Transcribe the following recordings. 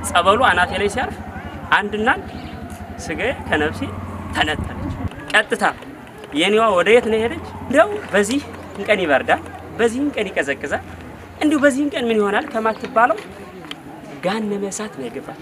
ጸበሉ አናቴ ላይ ሲያርፍ አንድና አንድ ስጋዬ ከነፍሴ ተነጠለች። ቀጥታ የኔዋ ወደ የት ነው ሄደች? እንዲያው በዚህ ቀን ይበርዳል፣ በዚህም ቀን ይቀዘቅዛል፣ እንዲሁ በዚህም ቀን ምን ይሆናል ከማትባለው ገሃነመ እሳት ነው የገባች።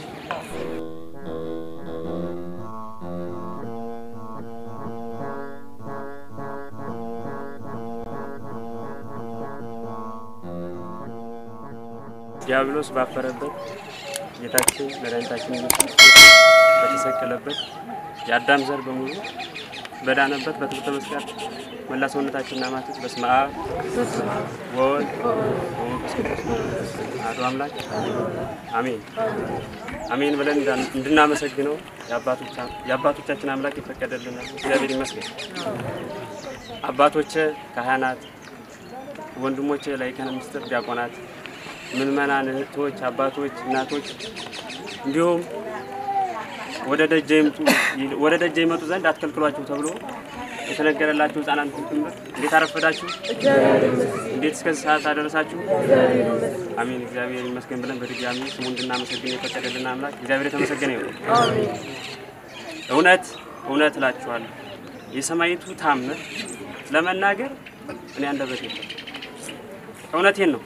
ዲያብሎስ ባፈረበት ጌታችን መድኃኒታችን ኢየሱስ ክርስቶስ በተሰቀለበት የአዳም ዘር በሙሉ በዳነበት በትምህርተ መስቀል መላ ሰውነታችንና ማተት በስመ አብ ወወልድ ወመንፈስ ቅዱስ አሐዱ አምላክ አሜን አሜን ብለን እንድናመሰግነው የአባቶቻችን አምላክ ይፈቀደልናል። እግዚአብሔር ይመስገን። አባቶቼ ካህናት፣ ወንድሞቼ ላይካነ ምስጢር ዲያቆናት ምእመናን እህቶች፣ አባቶች፣ እናቶች እንዲሁም ወደ ደጀ ይምጡ ወደ ደጀ ይመጡ ዘንድ አትከልክሏቸው ተብሎ የተነገረላችሁ ሕፃናት ጭምር እንዴት አረፈዳችሁ? እንዴት እስከዚህ ሰዓት አደረሳችሁ? አሜን። እግዚአብሔር ይመስገን ብለን በድጋሚ ስሙ እንድናመሰግን የፈቀደልን አምላክ እግዚአብሔር የተመሰገነ ይሁን። እውነት እውነት እላችኋለሁ የሰማይቱ ታምር ለመናገር እኔ አንደበት የለም። እውነቴን ነው።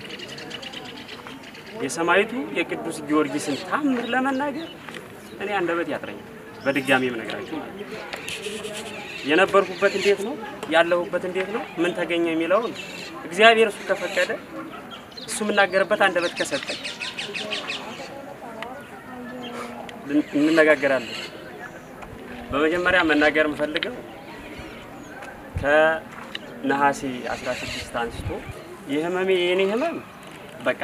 የሰማይቱ የቅዱስ ጊዮርጊስን ታምር ለመናገር እኔ አንደበት ያጥረኛል። በድጋሚ የምነግራችሁ ማለት ነው። የነበርኩበት እንዴት ነው ያለሁበት እንዴት ነው ምን ተገኘ የሚለውን እግዚአብሔር እሱ ከፈቀደ እሱ የምናገርበት አንደበት ከሰጠኝ እንነጋገራለን። በመጀመሪያ መናገር የምፈልገው ከነሐሴ 16 አንስቶ የህመሜ የኔ ህመም በቃ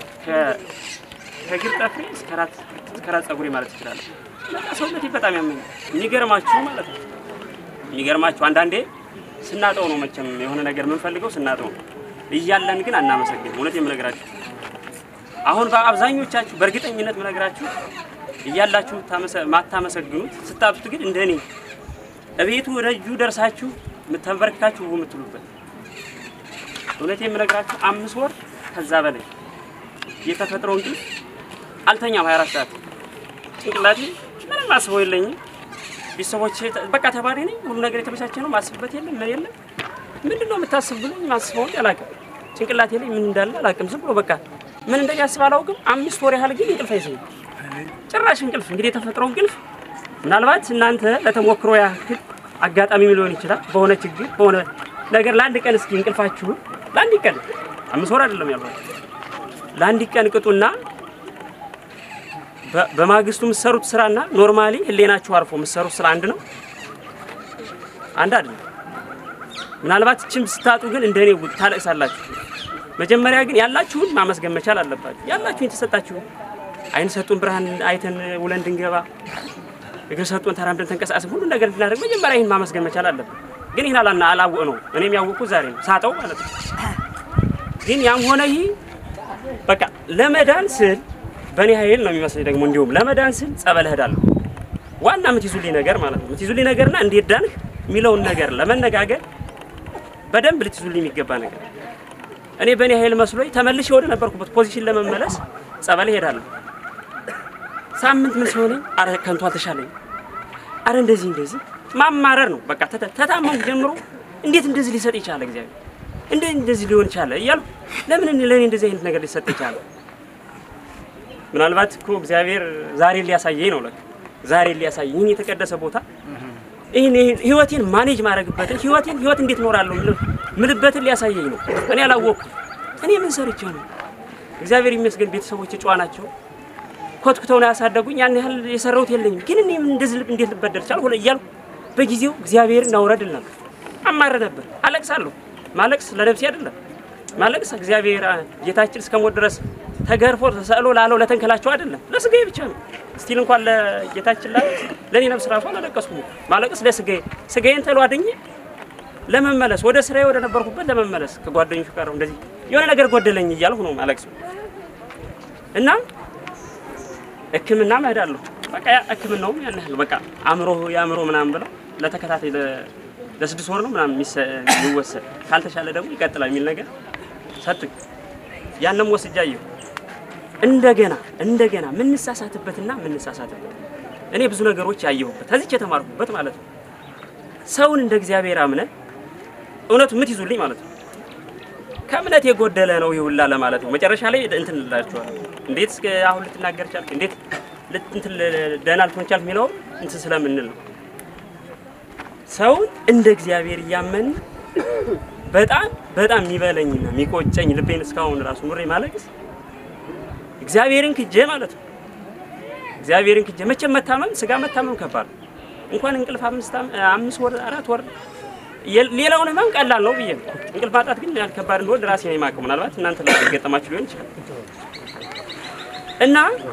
ከእግር ጠፍሬ እስከ ራስ ፀጉሬ ማለት ይችላል። በቃ ሰውነቴ በጣም ያመኛል። የሚገርማችሁ ማለት ነው የሚገርማችሁ አንዳንዴ ስናጠው ነው መቼም የሆነ ነገር የምንፈልገው ስናጠው ነው። እያለን ግን አናመሰግንም። እውነት የምነግራችሁ አሁን በአብዛኞቻችሁ በእርግጠኝነት የምነግራችሁ እያላችሁ ማታመሰግኑት ስታጡት ግን እንደ እኔ እቤቱ ደጁ ደርሳችሁ ተንበርክካችሁ የምትሉበት እውነት የምነግራችሁ አምስት ወር ከዛ በላይ የተፈጥሮ እንቅልፍ አልተኛም። 24 ሰዓት ጭንቅላቴ ምንም አስበው የለኝም። ቤተሰቦቼ በቃ ተማሪ ነኝ፣ ሁሉ ነገር የተመቻቸ ነው። ማስብበት የለም ምን የለም። ምንድን ነው የምታስብ ብሎኝ ማስበው አላውቅም። ጭንቅላቴ ላይ ምን እንዳለ አላውቅም። ዝም ብሎ በቃ ምን እንደሚያስብ አላውቅም። አምስት ወር ያህል ግን እንቅልፍ አይሰኝም ጭራሽ እንቅልፍ። እንግዲህ የተፈጥሮ እንቅልፍ ምናልባት እናንተ ለተሞክሮ ያህል አጋጣሚ ሊሆን ይችላል። በሆነ ችግር በሆነ ነገር ለአንድ ቀን እስኪ እንቅልፋችሁን ለአንድ ቀን አምስት ወር አይደለም ያልኳቸው ለአንድ ቀን ቅጡና በማግስቱ የምትሰሩት ስራና ኖርማሊ ህሌናችሁ አርፎ የምትሰሩት ስራ አንድ ነው? አንድ አይደለም። ምናልባት እችም ስታጡ ግን እንደኔ ታለቅሳላችሁ። መጀመሪያ ግን ያላችሁን ማመስገን መቻል አለባችሁ። ያላችሁን የተሰጣችሁን አይን ሰጡን ብርሃን አይተን ውለን እንድንገባ፣ እግር ሰጡን ተራምደን ተንቀሳቀስን ሁሉ ነገር እንድናደርግ መጀመሪያ ይህን ማመስገን መቻል አለብን። ግን ይህን አላና አላወቅ ነው እኔም ያወቅኩት ዛሬ ነው ሳጠው ማለት ነው። ግን ያም ሆነ ይህ በቃ ለመዳን ስል በእኔ ኃይል ነው የሚመስለኝ። ደግሞ እንዲሁም ለመዳን ስል ጸበል እሄዳለሁ። ዋና የምትይዙልኝ ነገር ማለት ነው የምትይዙልኝ ነገርና እንዴት ዳንህ የሚለውን ነገር ለመነጋገር በደንብ ልትይዙልኝ የሚገባ ነገር እኔ በእኔ ኃይል መስሎኝ ተመልሼ ወደ ነበርኩበት ፖዚሽን ለመመለስ ጸበል እሄዳለሁ። ሳምንት ምን ሲሆነኝ አረ ከንቱ አልተሻለኝ፣ አረ እንደዚህ እንደዚህ ማማረር ነው በቃ ተታመንኩ ጀምሮ እንዴት እንደዚህ ሊሰጥ ይቻለ እግዚአብሔር እንዴት እንደዚህ ሊሆን ይቻለ እያልኩ ለምን ለእኔ እንደዚህ አይነት ነገር ሊሰጥ ይቻለ? ምናልባት እኮ እግዚአብሔር ዛሬ ሊያሳየኝ ነው። ለካ ዛሬ ሊያሳየኝ ይህን የተቀደሰ ቦታ ይህን ህይወቴን ማኔጅ ማድረግበትን ህይወቴን ህይወት እንዴት እኖራለሁ ምልበትን ሊያሳየኝ ነው። እኔ አላወቅኩም። እኔ ምን ሰርቼ ነው? እግዚአብሔር ይመስገን ቤተሰቦች ጨዋ ናቸው። ኮትኩተው ነው ያሳደጉኝ። ያን ያህል የሰራሁት የለኝም። ግን እኔ እንደዚህ ልብ እንዴት ልበደር ቻልኩ እያልኩ በጊዜው እግዚአብሔርን አውረድል ነበር፣ አማረ ነበር፣ አለቅሳለሁ። ማለቅስ ለነፍሴ አይደለም ማለቅስ እግዚአብሔር ጌታችን እስከ ሞት ድረስ ተገርፎ ተሰቅሎ ላለው ለተንከላቸው አይደለም ለስጋዬ ብቻ ነው። ስቲል እንኳን ለጌታችን ላይ ለኔ ነፍስ ራሱ አላለቀስኩም። ማለቅስ ለስጋዬ ስጋዬን ተሎ አድኜ ለመመለስ ወደ ስራዬ ወደ ነበርኩበት ለመመለስ ከጓደኞቹ ጋር እንደዚህ የሆነ ነገር ጎደለኝ እያልሁ ነው ማለቅስ እና ሕክምና እሄዳለሁ። በቃ ሕክምናውም ያን ያህል በቃ አእምሮ የአእምሮ ምናምን ብለው ለተከታታይ ለስድስት ወር ነው ምናምን የሚወሰድ ካልተሻለ ደግሞ ይቀጥላል የሚል ነገር ሰጡኝ። ያንም ወስጃ አየሁ። እንደገና እንደገና ምንሳሳትበትና ምንሳሳትበት እኔ ብዙ ነገሮች ያየሁበት ከዚች የተማርኩበት ማለት ነው። ሰውን እንደ እግዚአብሔር አምነ እውነቱ ምትይዙልኝ ማለት ነው። ከእምነት የጎደለ ነው ይሁላ ለማለት ነው። መጨረሻ ላይ እንትን እላችኋለሁ። እንዴት እስከ አሁን ልትናገር ቻልክ? እንዴት ልት- እንትን ል- ደህና ልትሆን ቻልክ? የሚለው እንትን ስለምንል ነው። ሰውን እንደ እግዚአብሔር እያመን በጣም በጣም የሚበለኝና የሚቆጨኝ ልቤን እስካሁን ራሱ ኑሬ ማለቅስ እግዚአብሔርን ክጄ ማለት ነው። እግዚአብሔርን ክጄ መቼም መታመም ስጋ መታመም ከባድ ነው። እንኳን እንቅልፍ አምስት አም- አምስት ወር አራት ወር የ- ሌላውን ህመም ቀላል ነው ብዬ ነው። እንቅልፍ ማጣት ግን ያህል ከባድ እንደሆነ ራሴ ነው የማውቀው። ምናልባት እናንተ ላይ የገጠማችሁ ሊሆን ይችላል። እና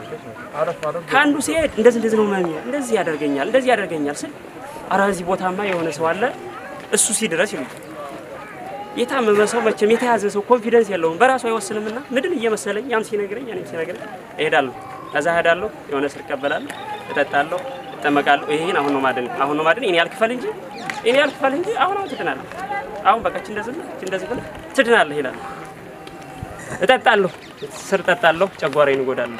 ከአንዱ ሲሄድ እንደዚህ እንደዚህ ነው መሚ እንደዚህ ያደርገኛል እንደዚህ ያደርገኛል ስል ኧረ እዚህ ቦታማ የሆነ ሰው አለ እሱ ሲድረስ ይሉ የታመመ ሰው መቼም የተያዘ ሰው ኮንፊደንስ የለውም በራሱ አይወስንምና ምድን እየመሰለኝ ያም ሲነግረኝ ያንም ሲነግረኝ እሄዳለሁ ከዛ እሄዳለሁ የሆነ ስር እቀበላለሁ እጠጣለሁ እጠመቃለሁ ይሄን አሁን ነው ማድን አሁን ነው ማድን እኔ ያልክፈል እንጂ እኔ ያልክፈል እንጂ አሁን አሁን ትድናለህ አሁን በቃ እች እንደዚህ ነው እች እንደዚህ ብለህ ትድናለህ ይላል እጠጣለሁ ስር እጠጣለሁ ጨጓራዬን እጎዳለሁ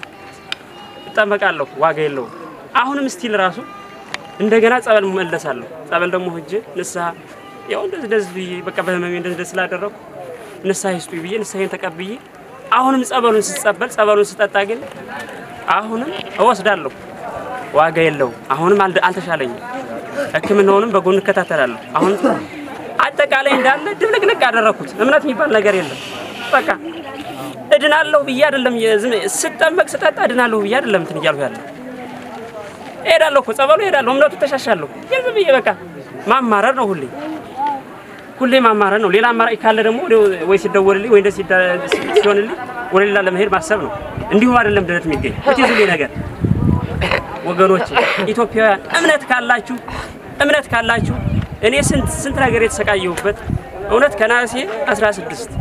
እጠመቃለሁ ዋጋ የለውም አሁንም ስቲል ራሱ እንደገና ጸበል መለሳለሁ ጸበል ደግሞ ሂጄ ንስሐ ያው እንደዚህ እንደዚህ ብዬ በቃ በህመሜ እንደዚህ እንደዚህ ስላደረኩ ንስሐ ይስጡኝ ብዬ ንስሐዬን ተቀብዬ አሁንም ጸበሉን ስጸበል ጸበሉን ስጠጣ ግን አሁንም እወስዳለሁ ዋጋ የለውም አሁንም አልደ- አልተሻለኝም ህክምናውንም በጎን እከታተላለሁ አሁን አጠቃላይ እንዳለ ድብልቅልቅ ያደረኩት እምነት የሚባል ነገር የለም በቃ እድናለሁ ብዬ አይደለም የዝም ስጠመቅ ስጠጣ እድናለሁ ብዬ አይደለም እንትን እያልኩ ያለ እሄዳለሁ እኮ ጸበሉ እሄዳለሁ እምነቱ ተሻሻለሁ ግን ዝም ብዬ በቃ ማማረር ነው ሁሌ ሁሌ ማማረር ነው ሌላ አማራጭ ካለ ደግሞ ወደ- ወይ ሲደወልልኝ ወይ እንደዚህ ሲዳ- ሲሆንልኝ ወደ ሌላ ለመሄድ ማሰብ ነው እንዲሁም አይደለም ድነት የሚገኝ ብትይዙልኝ ነገር ወገኖች ኢትዮጵያውያን እምነት ካላችሁ እምነት ካላችሁ እኔ ስንት ስንት ነገር የተሰቃየሁበት እውነት ከነሐሴ 16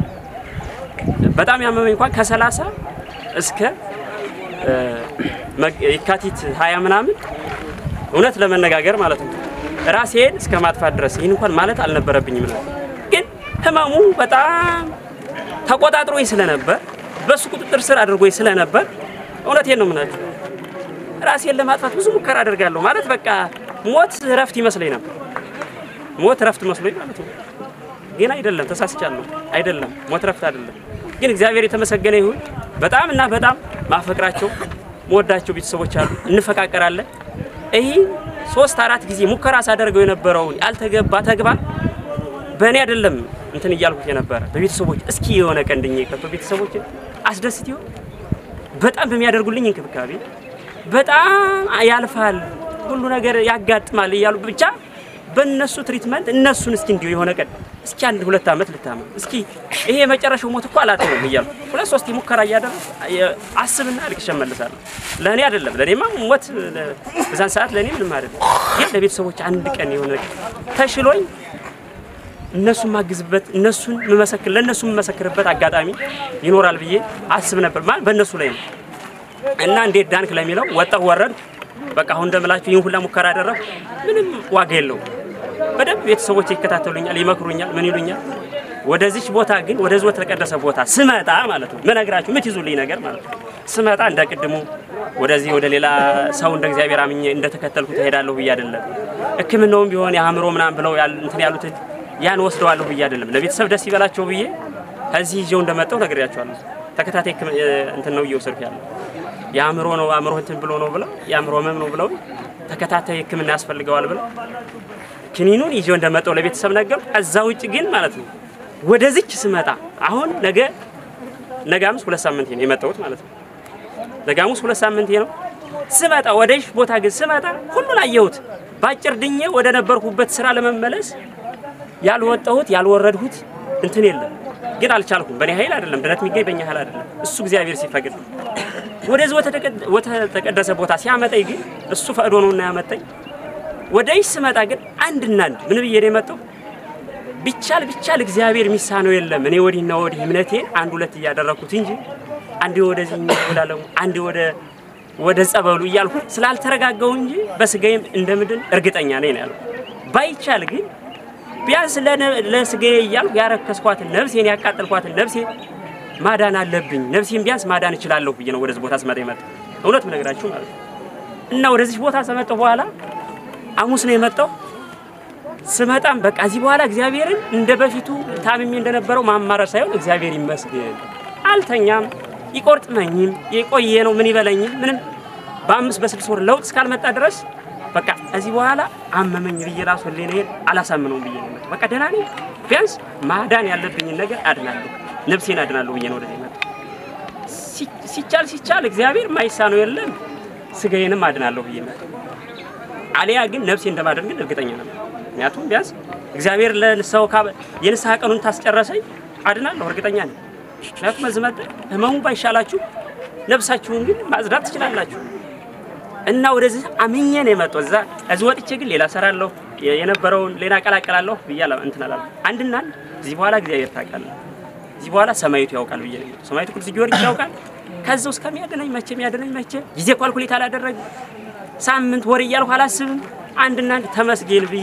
በጣም ያመመኝ እንኳን ከ30 እስከ እ፣ መግ- የካቲት 20 ምናምን እውነት ለመነጋገር ማለት ነው ራሴን እስከ ማጥፋት ድረስ ይህን እንኳን ማለት አልነበረብኝም ነው። ግን ህመሙ በጣም ተቆጣጥሮኝ ስለነበር በሱ ቁጥጥር ስር አድርጎኝ ስለነበር እውነቴን ነው የምላችሁ ራሴን ለማጥፋት ብዙ ሙከራ አደርጋለሁ። ማለት በቃ ሞት እረፍት ይመስለኝ ነበር። ሞት እረፍት መስሎኝ ማለት ነው። ግን አይደለም፣ ተሳስቻለሁ። አይደለም፣ ሞት እረፍት አይደለም። ግን እግዚአብሔር የተመሰገነ ይሁን። በጣም እና በጣም ማፈቅራቸው መወዳቸው ቤተሰቦች አሉ፣ እንፈቃቀራለን። ይህ ሶስት አራት ጊዜ ሙከራ ሳደርገው የነበረውን ያልተገባ ተግባር በእኔ አይደለም እንትን እያልኩት የነበረ በቤተሰቦች እስኪ የሆነ ቀን ድኜ ከቶ ቤተሰቦችን አስደስት ይሆን በጣም በሚያደርጉልኝ እንክብካቤ በጣም ያልፋል፣ ሁሉ ነገር ያጋጥማል እያሉ ብቻ በእነሱ ትሪትመንት እነሱን እስኪ እንዲሁ የሆነ ቀን እስኪ አንድ ሁለት ዓመት ልታመም እስኪ ይሄ የመጨረሻው ሞት እኮ አላተውም እያልኩ ሁለት ሶስት ሙከራ እያደረኩ አስብና አልቅሼ እመልሳለሁ። ለእኔ አይደለም ለእኔማ ሞት ለ- በዛን ሰዓት ለእኔ ምንም አይደለም፣ ግን ለቤተሰቦች አንድ ቀን የሆነ ቀን ተሽሎኝ እነሱን ማግዝበት እነሱን መመሰክር ለእነሱ የምመሰክርበት አጋጣሚ ይኖራል ብዬ አስብ ነበር። ማለት በእነሱ ላይ ነው እና እንዴት ዳንክ ለሚለው ወጣሁ ወረድ በቃ አሁን እንደምላችሁ ይህን ሁላ ሙከራ አደረግኩ። ምንም ዋጋ የለውም። በደንብ ቤተሰቦች ይከታተሉኛል፣ ይመክሩኛል፣ ምን ይሉኛል። ወደዚች ቦታ ግን ወደዚህ ወደ ተቀደሰ ቦታ ስመጣ ማለት ነው ምነግራችሁ ምትይዙልኝ ነገር ማለት ነው ስመጣ እንደ ቅድሙ ወደዚህ ወደ ሌላ ሰው እንደ እግዚአብሔር አምኜ እንደተከተልኩት እሄዳለሁ ብዬ አይደለም። ሕክምናውም ቢሆን የአእምሮ ምናምን ብለው ያል- እንትን ያሉትን ያን ወስደዋለሁ ብዬ አይደለም። ለቤተሰብ ደስ ይበላቸው ብዬ ከዚህ ይዤው እንደመጣሁ ነግሬያቸዋለሁ። ተከታታይ ሕክም- እንትን ነው እየወሰድኩ ያለው የአእምሮ ነው አእምሮ እንትን ብሎ ነው ብለው የአእምሮ ህመም ነው ብለው ተከታታይ ህክምና ያስፈልገዋል ብለው ክኒኑን ይዤው እንደመጣው ለቤተሰብ ነገር። ከዛ ውጭ ግን ማለት ነው ወደዚች ስመጣ አሁን ነገ ነገ ሐሙስ ሁለት ሳምንቴ ነው የመጣሁት ማለት ነው። ነገ ሐሙስ ሁለት ሳምንቴ ነው ስመጣ ወደሽ ቦታ ግን ስመጣ ሁሉን አየሁት። በአጭር ድኜ ወደ ነበርኩበት ስራ ለመመለስ ያልወጣሁት ያልወረድሁት እንትን የለም። ግን አልቻልኩም። በእኔ ኃይል አይደለም ድነት የሚገኝ በእኛ ኃይል አይደለም። እሱ እግዚአብሔር ሲፈቅድ ነው። ወደዚህ ወደ ተቀደሰ ቦታ ሲያመጣኝ ግን እሱ ፈቅዶ ነውና ያመጣኝ። ወደ ይህ ስመጣ ግን አንድና አንድ ምን ብዬ ነው የመጣው? ቢቻል ቢቻል እግዚአብሔር የሚሳነው የለም። እኔ ወዲህና ወዲህ እምነቴን አንድ ሁለት እያደረግኩት እንጂ አንዴ ወደዚህ ወዳለሙ አንዴ ወደ ወደ ጸበሉ እያልኩ ስላልተረጋጋው እንጂ በስጋዬም እንደምድን እርግጠኛ ነኝ ነው ያልኩት። ባይቻል ግን ቢያንስ ለነ- ለስጋዬ እያልኩ ያረከስኳትን ነፍሴን ያቃጠልኳትን ነፍሴ ማዳን አለብኝ፣ ነፍሴን ቢያንስ ማዳን እችላለሁ ብዬ ነው ወደዚህ ቦታ ስመጣ የመጣው እውነት ምነግራችሁ ማለት ነው። እና ወደዚህ ቦታ ከመጣሁ በኋላ ሐሙስ ነው የመጣው። ስመጣም በቃ እዚህ በኋላ እግዚአብሔርን እንደ በፊቱ ታምሜ እንደነበረው ማማረር ሳይሆን እግዚአብሔር ይመስገን አልተኛም፣ ይቆርጥመኝም፣ የቆየ ነው ምን ይበለኝም ምንም በአምስት በስድስት ወር ለውጥ እስካልመጣ ድረስ በቃ እዚህ በኋላ አመመኝ ብዬ ራሱ ሕሊናዬን አላሳምነውም ብዬ ነው የመጣው። በቃ ደህና ነኝ፣ ቢያንስ ማዳን ያለብኝን ነገር አድናለሁ፣ ነፍሴን አድናለሁ ብዬ ነው ወደዚህ የመጣው። ሲ- ሲቻል ሲቻል እግዚአብሔር ማይሳነው የለም፣ ስጋዬንም አድናለሁ ብዬ መጣው። አሊያ ግን ነፍሴ እንደማድረግ ግን እርግጠኛ ነበር። ምክንያቱም ቢያንስ እግዚአብሔር ለንስሐው ካበ- የንስሐ ቀኑን ታስጨረሰኝ አድናለሁ፣ እርግጠኛ ነኝ። ምክንያቱም እዚህ መጣ ህመሙ ባይሻላችሁ ነፍሳችሁን ግን ማጽዳት ትችላላችሁ። እና ወደዚህ አምኜ ነው የመጣው። እዛ እዚህ ወጥቼ ግን ሌላ ሰራለሁ የ- የነበረውን ሌላ ቀላቀላለሁ ብዬ አላ- እንትን አላልኩም። አንድና አንድ እዚህ በኋላ እግዚአብሔር ታውቃለህ፣ እዚህ በኋላ ሰማይቱ ያውቃል ብዬ ነው የመጣው። ሰማይቱ ቅዱስ ጊዮርጊስ ያውቃል። ከዛው እስከሚያድነኝ መቼ የሚያድነኝ መቼ ጊዜ ኳልኩሌት አላደረግም። ሳምንት ወር እያልኩ አላስብም። አንድና አንድ ተመስገን ብዬ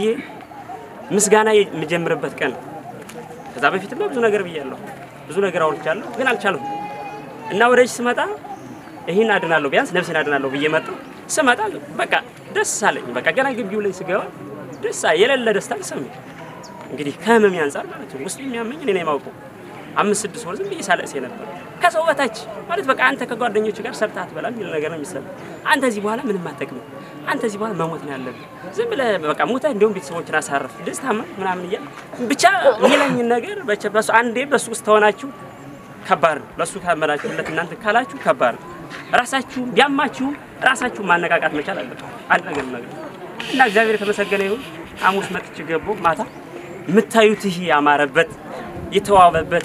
ምስጋና የምጀምርበት ቀን ነው። ከዛ በፊትማ ብዙ ነገር ብያለሁ፣ ብዙ ነገር አውርቻለሁ፣ ግን አልቻልኩም። እና ወደዚህ ስመጣ ይህን አድናለሁ ቢያንስ ነፍሴን አድናለሁ ብዬ መጣሁ። ስመጣ በቃ ደስ አለኝ። በቃ ገና ግቢው ላይ ስገባ ደስ አለ- የሌለ ደስታ ይሰማኝ። እንግዲህ ከህመሜ አንጻር ማለት ነው ውስጥ የሚያመኝ እኔ ነው የማውቀው። አምስት ስድስት ወር ዝም ብዬ ሳለቅስ ነበር ከሰው በታች ማለት በቃ አንተ ከጓደኞች ጋር ሰርተህ አትበላም የሚል ነገር ነው የሚሰማኝ። አንተ እዚህ በኋላ ምንም አትጠቅምም፣ አንተ እዚህ በኋላ መሞት ነው ያለብህ። ዝም ብለህ በቃ ሞተህ እንዲሁም ቤተሰቦችን አሳርፍ ደስታማ ምናምን እያል ብቻ የሚለኝን ነገር በቸ- በሱ አንዴ በሱ ውስጥ ተሆናችሁ ከባድ ነው። ለሱ ካመናችሁለት እናንተ ካላችሁ ከባድ ነው። ራሳችሁ ቢያማችሁ ራሳችሁ ማነቃቃት መቻል አለበት። አንድ ነገር ነገር እና እግዚአብሔር የተመሰገነ ይሁን። ሐሙስ መጥቼ ገባሁ ማታ የምታዩት ይህ ያማረበት የተዋበበት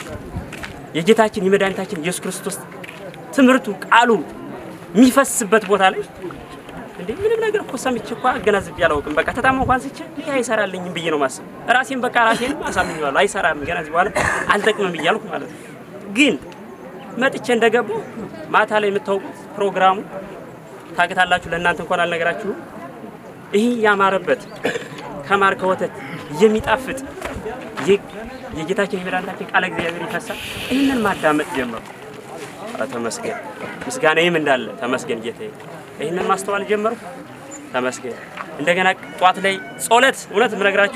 የጌታችን የመድኃኒታችን ኢየሱስ ክርስቶስ ትምህርቱ ቃሉ የሚፈስበት ቦታ ላይ እንዴ ምንም ነገር እኮ ሰምቼ እኮ አገናዝቤ አላውቅም። በቃ ተታማ እንኳን ስቼ ይህ አይሰራልኝም ብዬ ነው ማስብ። ራሴን በቃ ራሴን አሳምኜዋለሁ። አይሰራም ገና እዚህ በኋላ አልጠቅምም እያልኩ ማለት ነው። ግን መጥቼ እንደገባሁ ማታ ላይ የምታውቁት ፕሮግራሙ ታውቃላችሁ። ለእናንተ እንኳን አልነገራችሁም። ይህ ያማረበት ከማር ከወተት የሚጣፍጥ የ- የጌታችን የመድኃኒታችን ቃለ እግዚአብሔር ይፈሳል። ይህንን ማዳመጥ ጀመሩ። ኧረ ተመስገን፣ ምስጋናዬም እንዳለ ተመስገን ጌታዬ። ይህንን ማስተዋል ጀመሩ። ተመስገን። እንደገና ጠዋት ላይ ጸሎት፣ እውነት የምነግራችሁ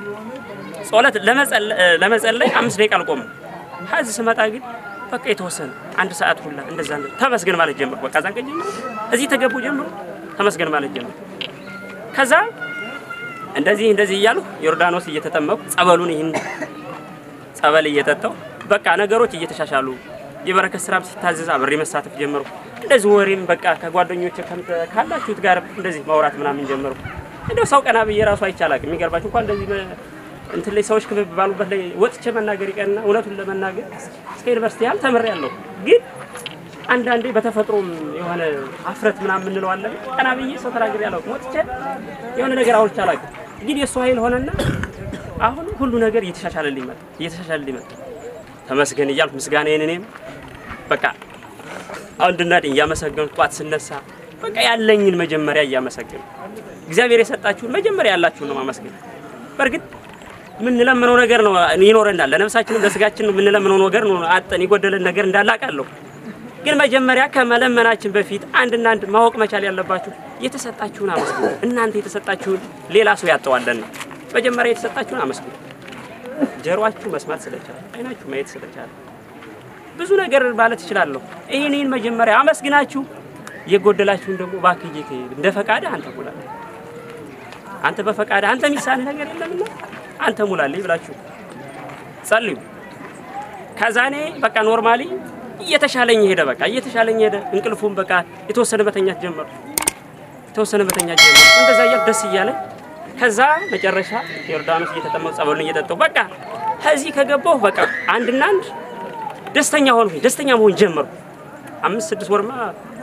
ጸሎት ለመጸለ- ለመጸለይ አምስት ደቂቃ አልቆምም። ከዚህ ስመጣ ግን በቃ የተወሰነ አንድ ሰዓት ሁላ እንደዛ ነው። ተመስገን ማለት ጀመሩ። በቃ ዛን ቀን ጀምሮ እዚህ ተገቡ ጀምሮ ተመስገን ማለት ጀመሩ። ከዛ እንደዚህ እንደዚህ እያሉ ዮርዳኖስ እየተጠመቁ ጸበሉን ይህን ጸበል እየጠጣው በቃ ነገሮች እየተሻሻሉ የበረከት ስራም ሲታዘዝ አብሬ መሳተፍ ጀመሩ። እንደዚህ ወሬም በቃ ከጓደኞች ካላችሁት ጋር እንደዚህ ማውራት ምናምን ጀመሩ። እንደው ሰው ቀና ብዬ ራሱ አይቻላቅ የሚገርባችሁ እንኳን እንደዚህ በ- እንትን ላይ ሰዎች ክብብ ባሉበት ላይ ወጥቼ መናገር ይቀርና እውነቱን ለመናገር እስከ ዩኒቨርሲቲ ያህል ተምሬያለሁ። ግን አንዳንዴ በተፈጥሮም የሆነ አፍረት ምናምን የምንለው አለ። ቀና ብዬ ሰው ተናግሬ አላውቅም። ወጥቼ የሆነ ነገር አውርቼ አላውቅም። ግን የእሱ ኃይል ሆነና አሁን ሁሉ ነገር እየተሻሻለልኝ መጣ እየተሻሻለልኝ መጣ። ተመስገን እያልኩ ምስጋናዬን እኔም በቃ አንድና እያመሰገኑ ጧት ስነሳ በቃ ያለኝን መጀመሪያ እያመሰገኑ እግዚአብሔር የሰጣችሁን መጀመሪያ ያላችሁን ነው ማመስገን። በእርግጥ የምንለምነው ነገር ነው ይኖረናል። ለነፍሳችንም ለስጋችንም የምንለምነው ነገር ነው አጠን የጎደለን ነገር እንዳለ አውቃለሁ። ግን መጀመሪያ ከመለመናችን በፊት አንድና አንድ ማወቅ መቻል ያለባችሁ የተሰጣችሁን አመስግኑ። እናንተ የተሰጣችሁን ሌላ ሰው ያጠዋለን። መጀመሪያ የተሰጣችሁን አመስግኑ። ጀሮአችሁ መስማት ስለቻለ፣ አይናችሁ ማየት ስለቻለ ብዙ ነገር ማለት እችላለሁ። ይህን ይህን መጀመሪያ አመስግናችሁ የጎደላችሁን ደግሞ እባክህ ጌታዬ እንደ ፈቃድህ አንተ ሙላልኝ፣ አንተ በፈቃድህ አንተ የሚሳንህ ነገር የለምና አንተ ሙላልኝ ብላችሁ ጸልዩ። ከዛ እኔ በቃ ኖርማሊ እየተሻለኝ ሄደ። በቃ እየተሻለኝ ሄደ። እንቅልፉም በቃ የተወሰነ መተኛት ጀመሩ። የተወሰነ መተኛት ጀመሩ። እንደዛ እያልኩ ደስ እያለኝ ከዛ መጨረሻ ዮርዳኖስ እየተጠመቁ ጸበሉን እየጠጣሁ በቃ ከዚህ ከገባሁ በቃ አንድና አንድ ደስተኛ ሆንኩኝ። ደስተኛ መሆን ጀመርኩ። አምስት ስድስት ወርማ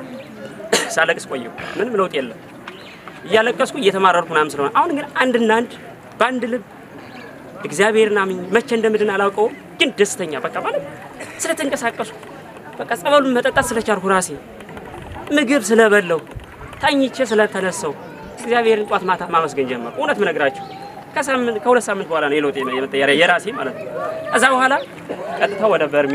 ሳለቅስ ቆየሁ። ምንም ለውጥ የለም። እያለቀስኩ እየተማረርኩ ምናምን ስለሆነ አሁን ግን አንድና አንድ በአንድ ልብ እግዚአብሔርን አምኜ መቼ እንደምድን አላውቀውም፣ ግን ደስተኛ በቃ ማለት ስለተንቀሳቀሱ በቃ ጸበሉን መጠጣት ስለቻልኩ ራሴ ምግብ ስለበለው ታኝቼ ስለተነሳው እግዚአብሔርን ጧት ማታ ማመስገን ጀመርኩ። እውነት ምነግራችሁ ከሳምንት ከሁለት ሳምንት በኋላ ነው የለውጥ የመጣ የራሴ ማለት ነው። ከዛ በኋላ ቀጥታ ወደ በርሚል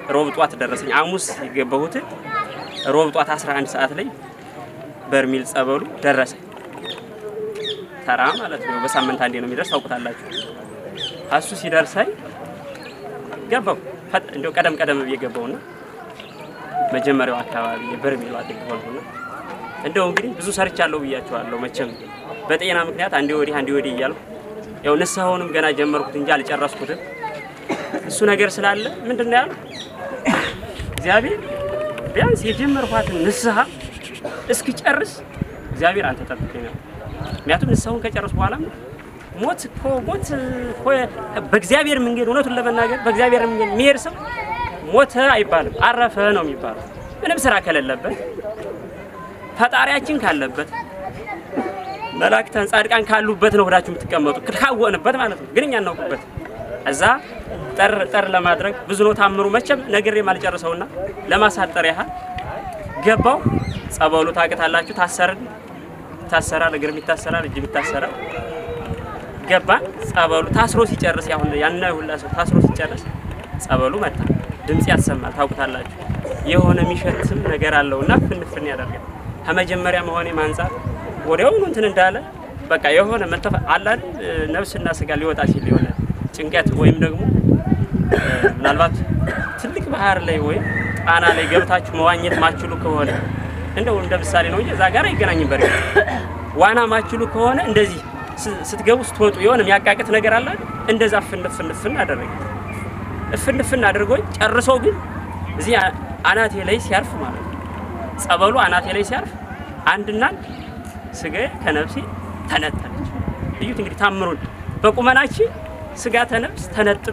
ሮብ ጧት ደረሰኝ። ሐሙስ የገባሁትን ሮብ ጧት 11 ሰዓት ላይ በርሚል ጸበሉ ደረሰኝ። ተራ ማለት ነው። በሳምንት አንዴ ነው የሚደርስ ታውቁታላችሁ። እሱ ሲደርሰኝ ገባው እንደው ቀደም ቀደም ብዬ ገባውና መጀመሪያው አካባቢ የበርሚሉ አጥቅ ሆንኩና እንደው እንግዲህ ብዙ ሰርቻለሁ ብያቸዋለሁ። መቼም በጤና ምክንያት አንዴ ወዲህ አንዴ ወዲህ እያልኩ ያው ንስሐውንም ገና ጀመርኩት እንጂ አልጨረስኩትም። እሱ ነገር ስላለ ምንድን ነው ያልኩት እግዚአብሔር ቢያንስ የጀመርኳትን ንስሐ እስኪጨርስ እግዚአብሔር አንተ ጠብቀኝ ነው። ምክንያቱም ንስሐውን ከጨረስ በኋላ ሞት እኮ ሞት እኮ በእግዚአብሔር መንገድ እውነቱን ለመናገር በእግዚአብሔር መንገድ የሚሄድ ሰው ሞተ አይባልም፣ አረፈ ነው የሚባለው። ምንም ስራ ከሌለበት ፈጣሪያችን ካለበት መላእክታን ጻድቃን ካሉበት ነው ሆዳችሁ የምትቀመጡ ካወንበት ማለት ነው። ግን እኛ እናውቅበት እዛ ጠር ጠር ለማድረግ ብዙ ነው ታምሩ። መቼም ነግሬ ማልጨርሰውና ለማሳጠር ያህል ገባው ጸበሉ ታውቃላችሁ። ታሰርን ይታሰራል፣ እግርም ይታሰራል፣ እጅም ይታሰራል። ገባን ጸበሉ ታስሮ ሲጨርስ ያሁን ያን ሁላ ሰው ታስሮ ሲጨርስ ጸበሉ መጣ። ድምጽ ያሰማል፣ ታውቁታላችሁ። የሆነ የሚሸትም ነገር አለውና ፍንፍን ያደርጋል። ከመጀመሪያ መሆኔ ማንጻት ወዲያውኑ እንትን እንዳለ በቃ የሆነ መተፈ አላል ነፍስና ስጋ ሊወጣ ሲል የሆነ ጭንቀት ወይም ደግሞ ምናልባት ትልቅ ባህር ላይ ወይም ጣና ላይ ገብታችሁ መዋኘት ማችሉ ከሆነ እንደው እንደ ምሳሌ ነው እንጂ እዛ ጋር አይገናኝም። በርግጥ ዋና ማችሉ ከሆነ እንደዚህ ስትገቡ ስትወጡ የሆነ የሚያቃቅት ነገር አለ። እንደዛ ፍንፍንፍን አደረገ። እፍንፍን አድርጎኝ ጨርሶ ግን እዚህ አናቴ ላይ ሲያርፍ ማለት ነው ጸበሉ አናቴ ላይ ሲያርፍ አንድና ስጋዬ ከነፍሴ ተነጠለች። እዩት እንግዲህ ታምሩን በቁመናችን ስጋ ተነፍስ ተነጥሎ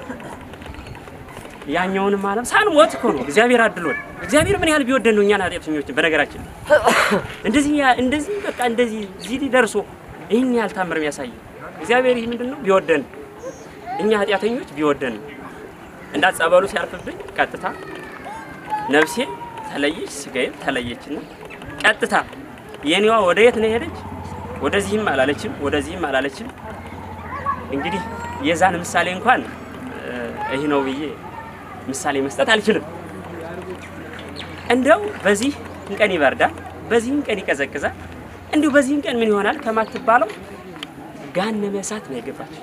ያኛውንም ዓለም ሳንሞት እኮ ነው እግዚአብሔር አድሎን። እግዚአብሔር ምን ያህል ቢወደን ነው እኛን ኃጢአተኞችን። በነገራችን እንደዚህ እንደዚህ በቃ እንደዚህ እዚህ ደርሶ ይህን ያህል ታምር የሚያሳይ እግዚአብሔር ይህ ምንድን ነው ቢወደን እኛ ኃጢአተኞች ቢወደን እንዳ ጸበሉ ሲያርፍብኝ ቀጥታ ነፍሴ ተለየች፣ ስጋዬም ተለየችና ቀጥታ የኔዋ ወደ የት ነው የሄደች? ወደዚህም አላለችም፣ ወደዚህም አላለችም። እንግዲህ የዛን ምሳሌ እንኳን ይህ ነው ብዬ ምሳሌ መስጠት አልችልም። እንደው በዚህ ቀን ይበርዳል፣ በዚህም ቀን ይቀዘቅዛል፣ እንዲሁ በዚህም ቀን ምን ይሆናል ከማትባለው ገሃነመ እሳት ነው የገባች።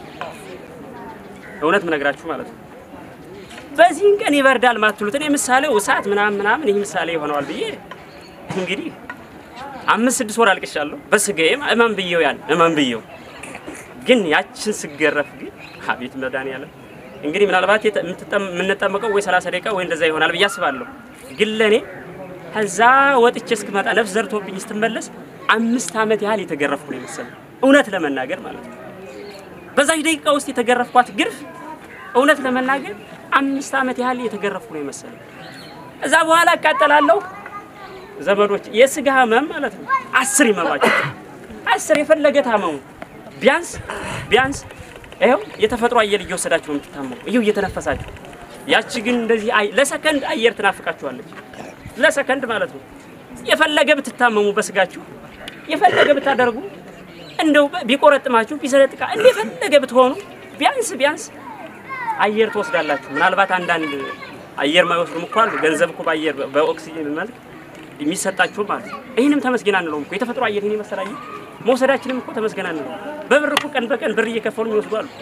እውነት ምነግራችሁ ማለት ነው። በዚህም ቀን ይበርዳል ማትሉት እኔ ምሳሌው እሳት ምናምን ምናምን ይህ ምሳሌ ይሆነዋል ብዬ እንግዲህ አምስት ስድስት ወር አልቅሻለሁ በስጋዬ እመን ብየው ያን እመን ብየው ግን ያችን ስገረፍ ግን አቤት መድኃኒዓለም እንግዲህ ምናልባት የምንጠመቀው ወይ 30 ደቂቃ ወይ እንደዛ ይሆናል ብዬ አስባለሁ። ግን ለእኔ ከዛ ወጥቼ እስክመጣ ነፍስ ዘርቶብኝ ስትመለስ አምስት ዓመት ያህል የተገረፍኩ ነው የመሰለኝ እውነት ለመናገር ማለት ነው። በዛች ደቂቃ ውስጥ የተገረፍኳት ግርፍ እውነት ለመናገር አምስት ዓመት ያህል የተገረፍኩ ነው የመሰለኝ። እዛ በኋላ እቃጠላለሁ። ዘመዶች የስጋ ህመም ማለት ነው አስር ይመማቸው አስር የፈለገ ታመሙ ቢያንስ ቢያንስ ይኸው የተፈጥሮ አየር እየወሰዳችሁ ነው የምትታመሙ፣ ይኸው እየተነፈሳችሁ። ያቺ ግን እንደዚህ ለሰከንድ አየር ትናፍቃችኋለች። ለሰከንድ ማለት ነው። የፈለገ ብትታመሙ በስጋችሁ የፈለገ ብታደርጉ እንደው ቢቆረጥማችሁ ቢሰለጥቃ እንደ የፈለገ ብትሆኑ ቢያንስ ቢያንስ አየር ትወስዳላችሁ። ምናልባት አንዳንድ አየር ማይወስዱም እኮ አሉ። ገንዘብ እኮ በአየር በኦክሲጅን መልክ የሚሰጣችሁ ማለት ነው። ይህንም ተመስገን አንለውም እኮ የተፈጥሮ አየር ይህን የመሰለ አየር መውሰዳችንም እኮ ተመስገን አንለውም። በብር እኮ ቀን በቀን ብር እየከፈሉ የሚወስዱ አሉ።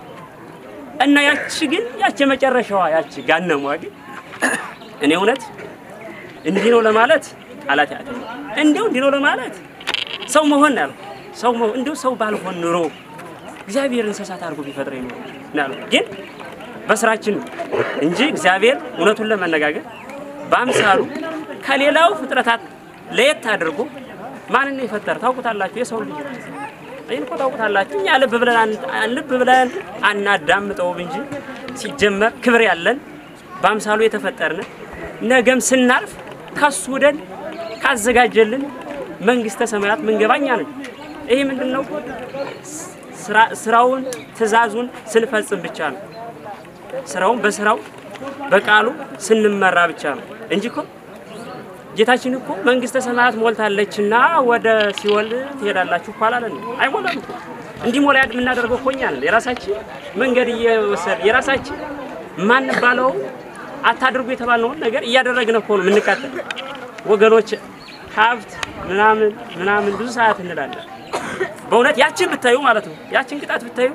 እና ያቺ ግን ያቺ የመጨረሻዋ ያቺ ጋነሟ ግን እኔ እውነት እንዲህ ነው ለማለት ቃላት ያለ እንዲሁ እንዲህ ነው ለማለት ሰው መሆን ያለው ሰው መሆን እንዲሁ ሰው ባልሆን ኑሮ እግዚአብሔር እንስሳት አድርጎ ቢፈጥረኝ ኑሮ ናሉ ግን በስራችን ነው እንጂ እግዚአብሔር እውነቱን ለመነጋገር በአምሳሉ ከሌላው ፍጥረታት ለየት አድርጎ ማንን ነው የፈጠረ ታውቁታላችሁ? የሰው ልጅ ይህን እኮ ታውቁታላችሁ። እኛ ልብ ብለን ልብ ብለን አናዳምጠውም እንጂ ሲጀመር ክብር ያለን በአምሳሉ የተፈጠርን ነገም ስናርፍ ከሱ ወደን ካዘጋጀልን መንግስተ ሰማያት ምንገባኛ ነን። ይሄ ምንድን ነው? ስራውን ትእዛዙን ስንፈጽም ብቻ ነው። ስራውን በስራው በቃሉ ስንመራ ብቻ ነው እንጂ እኮ ጌታችን እኮ መንግስተ ሰማያት ሞልታለችና ወደ ሲኦል ትሄዳላችሁ እኮ አላለን። አይሞላም እኮ እንዲሞላ ያድ የምናደርገው እኮ እኛ ነን። የራሳችን መንገድ እየወሰድ የራሳችን ማንባለው አታድርጉ የተባልነውን ነገር እያደረግን እኮ ነው የምንቃጠል ወገኖች። ሀብት ምናምን ምናምን ብዙ ሰዓት እንላለን። በእውነት ያችን ብታዩ ማለት ነው ያችን ቅጣት ብታዩ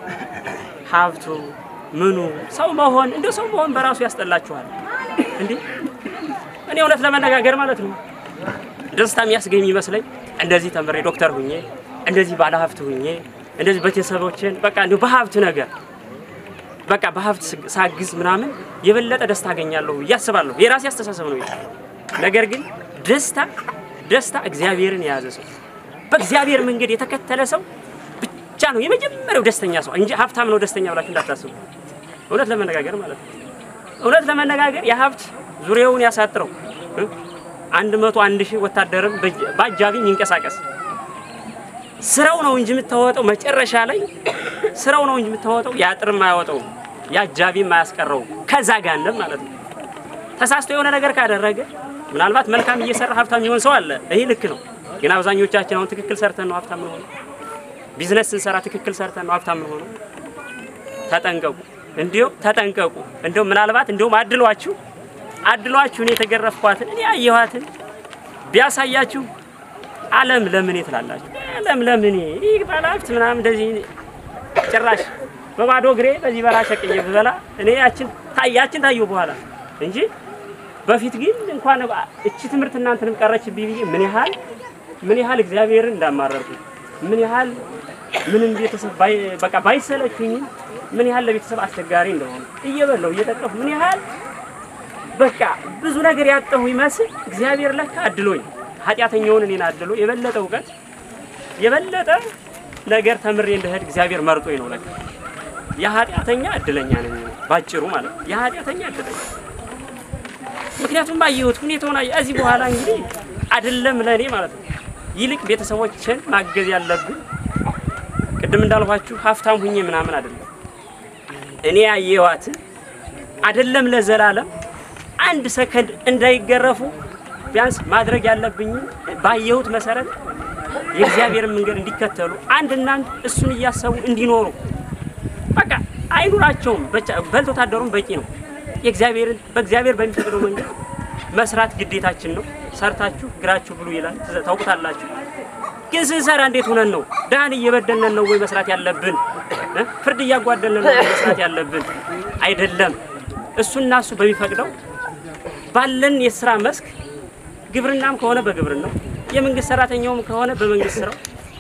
ሀብቱ ምኑ ሰው መሆን እንደ ሰው መሆን በራሱ ያስጠላችኋል እንዴ! እኔ እውነት ለመነጋገር ማለት ነው ደስታ የሚያስገኝ ይመስለኝ እንደዚህ ተምሬ ዶክተር ሁኜ እንደዚህ ባለ ሀብት ሁኜ እንደዚህ ቤተሰቦችን በቃ እንዲሁ በሀብት ነገር በቃ በሀብት ሳግዝ ምናምን የበለጠ ደስታ አገኛለሁ ብዬ አስባለሁ። የራሴ አስተሳሰብ ነው። ነገር ግን ደስታ ደስታ እግዚአብሔርን የያዘ ሰው በእግዚአብሔር መንገድ የተከተለ ሰው ብቻ ነው የመጀመሪያው ደስተኛ ሰው እንጂ ሀብታም ነው ደስተኛ ብላችሁ እንዳታስቡ። እውነት ለመነጋገር ማለት ነው። እውነት ለመነጋገር የሀብት ዙሪያውን ያሳጥረው አንድ መቶ አንድ ሺህ ወታደርም በአጃቢ የሚንቀሳቀስ ስራው ነው እንጂ የምታወጣው መጨረሻ ላይ ስራው ነው እንጂ የምታወጣው የአጥርም አያወጣው የአጃቢም አያስቀረው ከዛ ጋንም ማለት ነው። ተሳስቶ የሆነ ነገር ካደረገ ምናልባት መልካም እየሰራ ሀብታም የሚሆን ሰው አለ። ይሄ ልክ ነው። ግን አብዛኞቻችን አሁን ትክክል ሰርተን ነው ሀብታም ሆነው ቢዝነስ ስንሰራ ትክክል ሰርተን ነው ሀብታም ሆነው። ተጠንቀቁ፣ እንዲሁ ተጠንቀቁ። እንዲሁ ምናልባት እንዲሁም አድሏችሁ አድሏችሁ እኔ የተገረፍኳትን እኔ ያየኋትን ቢያሳያችሁ ዓለም ለምን ትላላችሁ? ዓለም ለምን ይህ ባለሀብት ምናምን እንደዚህ ጭራሽ በባዶ እግሬ በዚህ በራ ሸቅዬ ብበላ እኔ ያችን ያችን ታየሁ በኋላ እንጂ በፊት ግን እንኳን እቺ ትምህርት እናንተንም ቀረችብኝ ብዬ ምን ያህል ምን ያህል እግዚአብሔርን እንዳማረርኩ ምን ያህል ምንም ቤተሰብ በቃ ባይሰለችኝ ምን ያህል ለቤተሰብ አስቸጋሪ እንደሆነ እየበላሁ እየጠቀፉ ምን ያህል በቃ ብዙ ነገር ያጠሁ ይመስል እግዚአብሔር ለካ አድሎኝ ኃጢአተኛውን እኔን አድሎ የበለጠ እውቀት የበለጠ ነገር ተምሬ እንደሄድ እግዚአብሔር መርጦኝ ነው። ለካ የኃጢአተኛ እድለኛ ነኝ ባጭሩ ማለት ነው። የኃጢአተኛ እድለኛ ምክንያቱም አየሁት ሁኔታውን አየ እዚህ በኋላ እንግዲህ አይደለም ለእኔ ማለት ነው ይልቅ ቤተሰቦችን ማገዝ ያለብን ቅድም እንዳልኋችሁ ሀብታም ሁኜ ምናምን አይደለም እኔ ያየኋትን አይደለም ለዘላለም አንድ ሰከንድ እንዳይገረፉ ቢያንስ ማድረግ ያለብኝ ባየሁት መሰረት የእግዚአብሔርን መንገድ እንዲከተሉ አንድና አንድ እሱን እያሰቡ እንዲኖሩ በቃ አይኑራቸውም። በልቶ ታደሩም በቂ ነው። የእግዚአብሔርን በእግዚአብሔር በሚፈቅደው መንገድ መስራት ግዴታችን ነው። ሰርታችሁ ግራችሁ ብሉ ይላል፣ ታውቁታላችሁ። ግን ስንሰራ እንዴት ሆነን ነው? ድሃን እየበደልነን ነው ወይ መስራት ያለብን? ፍርድ እያጓደልን ነው ወይ መስራት ያለብን? አይደለም። እሱና እሱ በሚፈቅደው ባለን የስራ መስክ ግብርናም ከሆነ በግብርናው የመንግስት ሰራተኛውም ከሆነ በመንግስት ስራው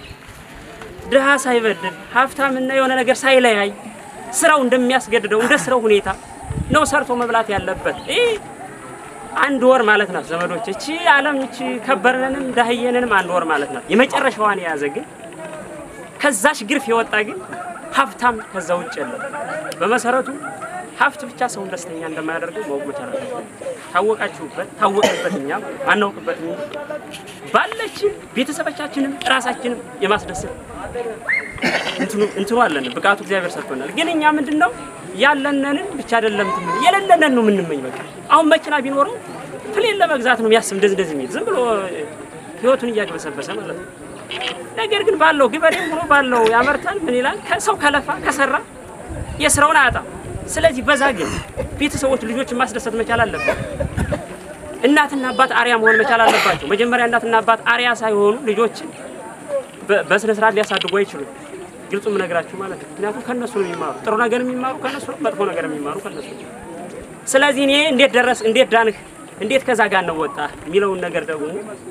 ድሃ ሳይበድል ሀብታምና የሆነ ነገር ሳይለያይ ስራው እንደሚያስገድደው እንደ ስራው ሁኔታ ነው ሰርቶ መብላት ያለበት። ይህ አንድ ወር ማለት ናት ዘመዶች። እቺ ዓለም እቺ ከበርነንም ዳህየንንም አንድ ወር ማለት ናት። የመጨረሻዋን የያዘ ግን ከዛሽ ግርፍ የወጣ ግን ሀብታም ከዛ ውጭ የለም። በመሰረቱ ሀብት ብቻ ሰውን ደስተኛ እንደማያደርገው ማወቅ መቻል አለበት። ታወቃችሁበት ታወቅበት፣ እኛም አናውቅበት ባለችን ቤተሰቦቻችንም ራሳችንም የማስደሰት እንትኑ አለን፣ ብቃቱ እግዚአብሔር ሰጥቶናል። ግን እኛ ምንድን ነው ያለነንን ብቻ አይደለም ትምህርት የሌለንን ነው የምንመኝ። በቃ አሁን መኪና ቢኖረው ፕሌን ለመግዛት ነው የሚያስብ እንደዚህ እንደዚህ የሚል ዝም ብሎ ህይወቱን እያግበሰበሰ ማለት ነው። ነገር ግን ባለው ገበሬም ሆኖ ባለው ያመርታል። ምን ይላል? ሰው ከለፋ ከሰራ የስራውን አያጣም። ስለዚህ በዛ ግን ቤተሰቦች ልጆችን ማስደሰት መቻል አለበት። እናትና አባት አርያ መሆን መቻል አለባቸው። መጀመሪያ እናትና አባት አርያ ሳይሆኑ ልጆችን በስነ ስርዓት ሊያሳድጉ አይችሉም። ግልጹ የምነግራችሁ ማለት ነው። ምክንያቱም ከነሱ ነው የሚማሩ፣ ጥሩ ነገር የሚማሩ ከነሱ ነው፣ መጥፎ ነገር የሚማሩ ከነሱ ነው። ስለዚህ እኔ እንዴት ደረስ እንዴት ዳንህ እንዴት ከዛ ጋር ነው ወጣ የሚለውን ነገር ደግሞ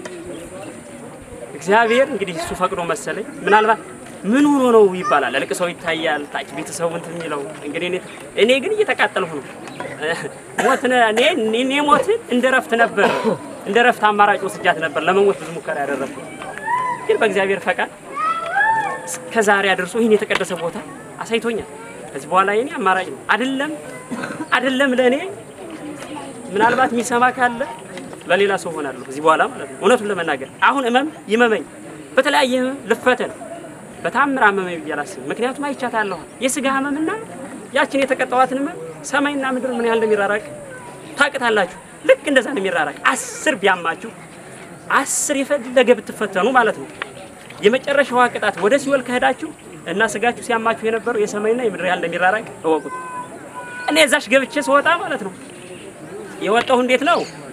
እግዚአብሔር እንግዲህ እሱ ፈቅዶ መሰለኝ ምናልባት ምን ሆኖ ነው ይባላል። ልቅሰው ይታያል ታች ቤተሰቡ እንትን የሚለው እንግዲህ እኔ እኔ ግን እየተቃጠልሁ ነው። ሞት እኔ እኔ ሞትን እንደ ረፍት ነበር እንደ ረፍት አማራጭ ወስጃት ነበር ለመሞት ብዙ ሙከራ ያደረኩት ግን በእግዚአብሔር ፈቃድ እስከ ዛሬ አድርሶ ይህን የተቀደሰ ቦታ አሳይቶኛል። ከዚህ በኋላ የኔ አማራጭ ነው አይደለም አይደለም ለእኔ ምናልባት የሚሰማ ካለ ለሌላ ሰው ሆናለሁ ከዚህ በኋላ ማለት ነው። እውነቱን ለመናገር አሁን እመም ይመመኝ በተለያየ ህመም ልፈተን በታምር አመመኝ ብዬ አላስብም። ምክንያቱም አይቻታለሁ የስጋ ህመምና ያችን የተቀጠዋትን ህመም ሰማይና ምድር ምን ያህል እንደሚራራቅ ታውቃላችሁ። ልክ እንደዛ ነው የሚራራቅ። አስር ቢያማችሁ አስር የፈለገ ብትፈተኑ ማለት ነው የመጨረሻዋ ቅጣት ወደ ሲወል ከሄዳችሁ እና ስጋችሁ ሲያማችሁ የነበረው የሰማይና የምድር ያህል እንደሚራራቅ እወቁት። እኔ እዛሽ ገብቼ ስወጣ ማለት ነው የወጣሁ እንዴት ነው